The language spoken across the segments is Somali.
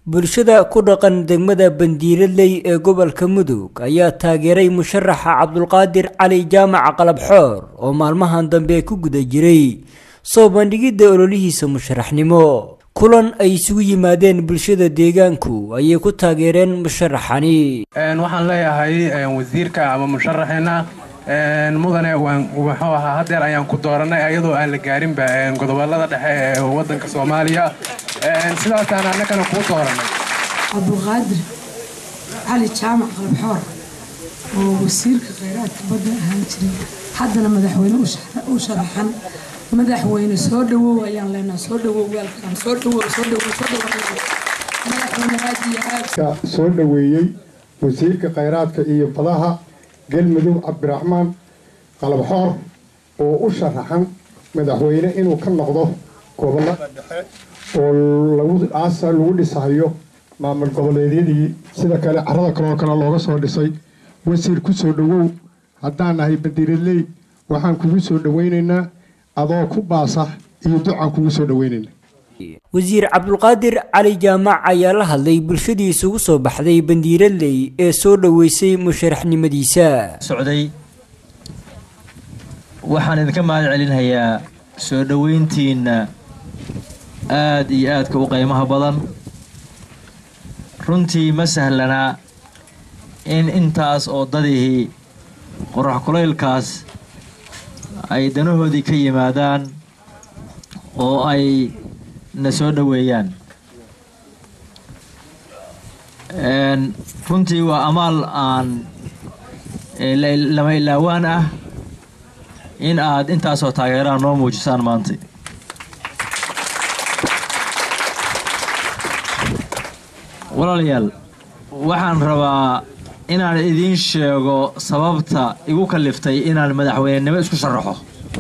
bulshada ku dhaqan degmada bandiiradley ee gobolka mudug ayaa taageeray musharaxa cabdulqaadir cali jaamac qalabxoor oo maalmahan dambe ku guda jiray soo bandhigidda ololihiisa musharaxnimo kulan ay isugu yimaadeen bulshada deegaanku ayay ku taageereen musharaxani waxaan leeyahay wasiirka ama musharaxeena mudane muxuu ahaa hadeer ayaan ku dooranay ayadoo aan la gaarinba godobolada dhexe ee wadanka soomaaliya sidaasaan annagana kuu dooranay cabdulqaadir cali jaamac qalabxoor oo wasiirka khayraadka badda ahaan jiray haddana madaxweyne u sharaxan madaxweyne soo dhawow ayaan leenaha soo dhawow waalkaan soo dhawow soo dhawow soo dhawow madaxweyne aad iyo aad soo dhaweeyey wasiirka khayraadka iyo badaha galmudug cabdiraxmaan qalabxoor oo u sharaxan madaxweyne inuu ka noqdo gobolada dhexe oo laguaasa lagu dhisayo maamul goboleedyadii sida kale carada kaloo kale looga soo dhisay wasiir ku soo dhawow haddaan nahay bandiiradley waxaan kugu soo dhawaynaynaa adoo ku baasa iyo ducaan kugu soo dhawaynaynaa wasiir cabdulqaadir cali jaamac ayaa la hadlay bulshadii isugu soo baxday bandiiradley ee soo dhoweysay musharaxnimadiisa socday waxaan idinka mahad celinayaa soo dhoweyntiinna aada iyo aadka u qiimaha badan runtii ma sahlanaa in intaas oo dadihii qorax kulaylkaas ay danahoodii ka yimaadaan oo ay na soo dhoweeyaan runtii waa amaal aan lama ilaawaan ah in aad intaasoo taageeraan noo muujisaan maanta walaalayaal waxaan rabaa inaan idiin sheego sababta igu kaliftay inaan madaxweynenimo isku sharaxo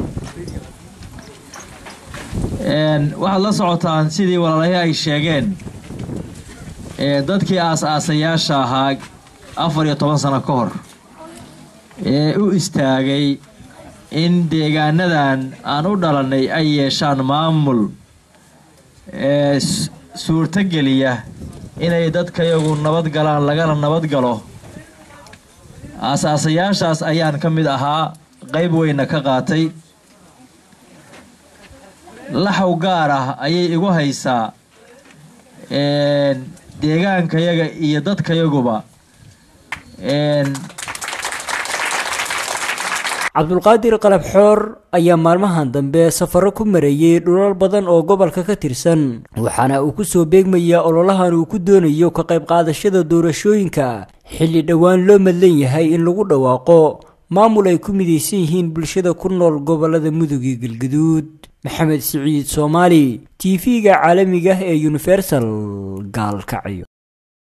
waxaad la socotaan sidii walaalahii ay sheegeen dadkii aas-aasayaasha ahaa afar iyo toban sano ka hor ee u istaagay in deegaanadan aan u dhalannay ay yeeshaan maamul ee suurtogeliya inay dadkayagu nabad galaan lagana nabad galo aas-aasayaashaas ayaan ka mid ahaa qayb weyna ka qaatay laxaw gaar ah ayay igu haysaa deegaankayaga iyo dadkayaguba cabdulqaadir qalabxoor ayaa maalmahan dambe safaro ku mareeyey dhulal badan oo gobolka ka tirsan waxaana uu kusoo beegmayaa ololahan uu ku doonayo ka qayb qaadashada doorashooyinka xilli dhowaan loo madlan yahay in lagu dhawaaqo maamul ay ku midaysan yihiin bulshada ku nool gobolada mudug iyo galgaduud maxamed siciid soomaali t v-ga caalamiga ee universal gaalkacyo